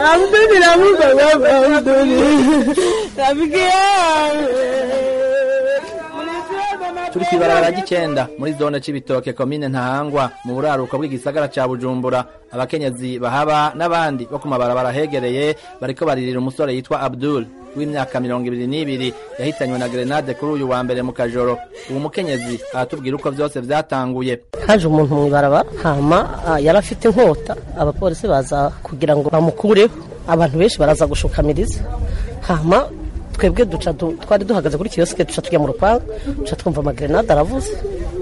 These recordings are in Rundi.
Abduli namupa baba Abduli. Rafiki turi kw'ibarabara ry'icenda muri zone c'ibitoke komine ntahangwa mu buraruko bw'igisagara ca bujumbura abakenyezi bahaba n'abandi bo ku mabarabara hegereye bariko baririra umusore yitwa abdul w'imyaka mirongo ibiri n'ibiri yahitanywe na grenade kuri uyu wa mbere mu kajoro uwo mukenyezi aratubwira uko vyose vyatanguye haje umuntu mw'ibarabara hama ah, yari afite inkota abapolisi baza kugira ngo bamukureho abantu benshi baraza gushukamiriza hama twebwe duca du- twari duhagaze kuri kiyosike duca tujya mu rupangu duca twumva amagrenade aravuze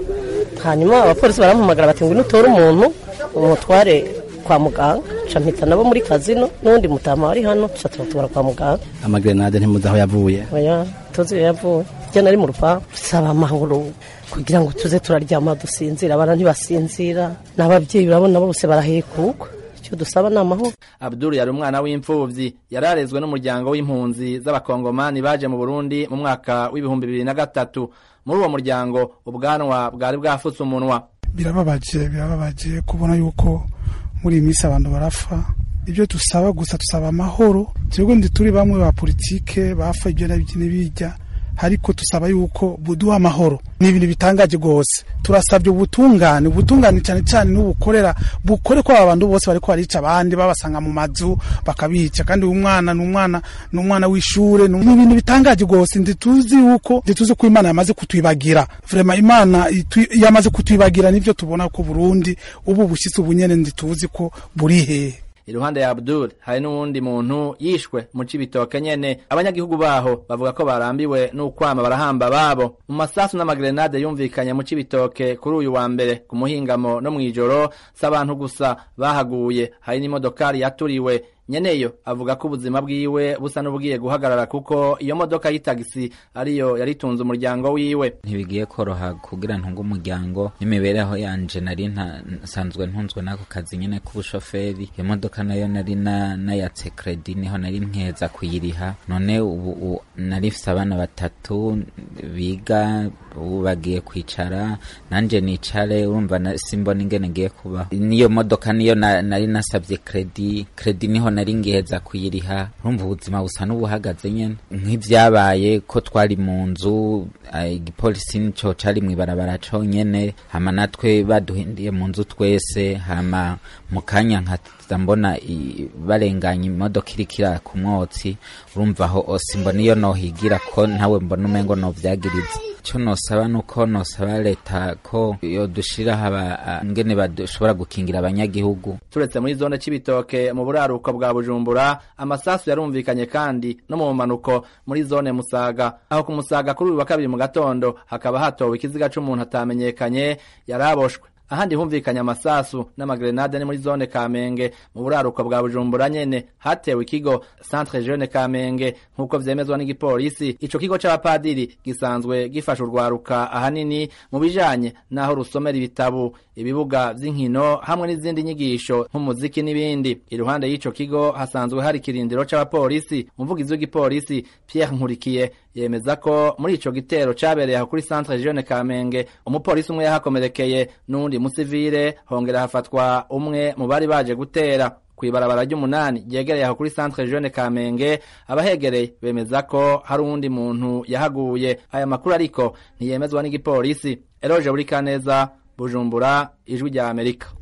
hanyuma abapolisi barampamagara bati ngwino utore umuntu umutware kwa muganga duca mpita nabo muri kazino n'uwundi mutama wari hano duca tubatwara kwa muganga amagrenade ntimuzi aho yavuye oya tuzi iyo yavuye njye nari mu rupangu dusaba amahoro kugira ngo tuze turaryama dusinzira abana ntibasinzira n'ababyeyi urabona bose barahekugwa icyo dusaba ni amahoro abdul yari umwana w'imfuvyi yararezwe n'umuryango w'impunzi z'abakongomani baje mu burundi mu mwaka w'ibihumbi bibiri na gatatu muri uwo muryango ubwanwa bwari bwafutse umunwa birababaje birababaje kubona yuko muri iyi minsi abantu barapfa ibyo dusaba gusa dusaba amahoro twebwe ndi turi bamwe ba politike bafa ibyo nabyo n'ibijya ariko dusaba yuko buduha amahoro ni ibintu bitangaje rwose turasabye ubutungane ubutungane cyane cyane n'ubukorera bukore ko aba bantu bose bariko barica abandi babasanga mu mazu bakabica kandi uyu mwana ni umwana ni umwana w'ishure ni ibintu bitangaje rwose ntituzi yuko ntituzi ko imana yamaze kutwibagira vrema imana itu- yamaze kutwibagira nivyo tubona ko burundi ubu bushyitsi ubunyene ntituzi ko buri hehe iruhande ya abdul hari n'uwundi muntu yishwe mu cibitoke nyene abanyagihugu baho bavuga ko barambiwe n'ukwama barahamba babo mu masasu n'amagrenade yumvikanye mu cibitoke kuri uyu wa mbere ku muhingamo no mw'ijoro si abantu gusa bahaguye hari n'imodokari yaturiwe nyeneyo avuga ko ubuzima bwiwe busa n'ubugiye guhagarara kuko iyo modoka y'itagisi ariyo yaritunze umuryango wiwe ntibigiye koroha kugira ntunge umuryango n'imibereho yanje nari nta- nsanzwe ntunzwe n'ako kazi nyine k'ubushoferi iyo modoka nayo nari na- nayatse kredi niho nari nkeza kuyiriha none ubu u- nari mfise abana batatu biga ubu bagiye kwicara nanje nicare urumva na- simbona ingene ngiye kubaho niyo modoka niyo na- nari nasabye kredi kredi niho nari ngiheza kuyiriha urumva ubuzima busa n'ubuhagaze nyene nk'ivyabaye ko twari mu nzu eh, igipolisi nico cari mw'ibarabara conyene hama natwe baduhindiye mu nzu twese hama mu kanya nkaza mbona i- barenganya imodoka iriko iraka umwotsi urumva aho simbona iyo nohigira ko ntawe mbona umengo novyagiriza ico nosaba nuko nosaba leta ko yodushiraho aba- ingene bashobora gukingira abanyagihugu turetse muri zone c'ibitoke mu buraruko bwa bujumbura amasasu yarumvikanye kandi no mu manuko muri zone musaga aho ku musaga kuri uyu wa kabiri mu gatondo hakaba hatowe ikiziga c'umuntu atamenyekanye yaraboshwe ahandi humvikanye amasasu n'amagrenade ni muri zone kamenge mu buraruko bwa bujumbura nyene hatewe ikigo centre jeune kamenge nk'uko vyemezwa n'igipolisi ico kigo c'abapadiri gisanzwe gifasha urwaruka ahanini mu bijanye n'aho rusomera ibitabu ibibuga vy'inkino hamwe n'izindi nyigisho nk'umuziki n'ibindi iruhande y'ico kigo hasanzwe hari ikirindiro c'abapolisi umuvugizi w'igipolisi Pierre Nkurikiye yemeza ko muri ico gitero cabereye aho kuri centre jeune Kamenge umupolisi umwe yahakomerekeye n'uwundi musivile hongera hafatwa umwe mu bari baje gutera kw'ibarabara ry'umunani ryegereye aho kuri centre jeune Kamenge abahegereye bemeza ko hari uwundi muntu yahaguye aya makuru ariko ntiyemezwa n'igipolisi Eroje Burikaneza Bujumbura ijwi rya Amerika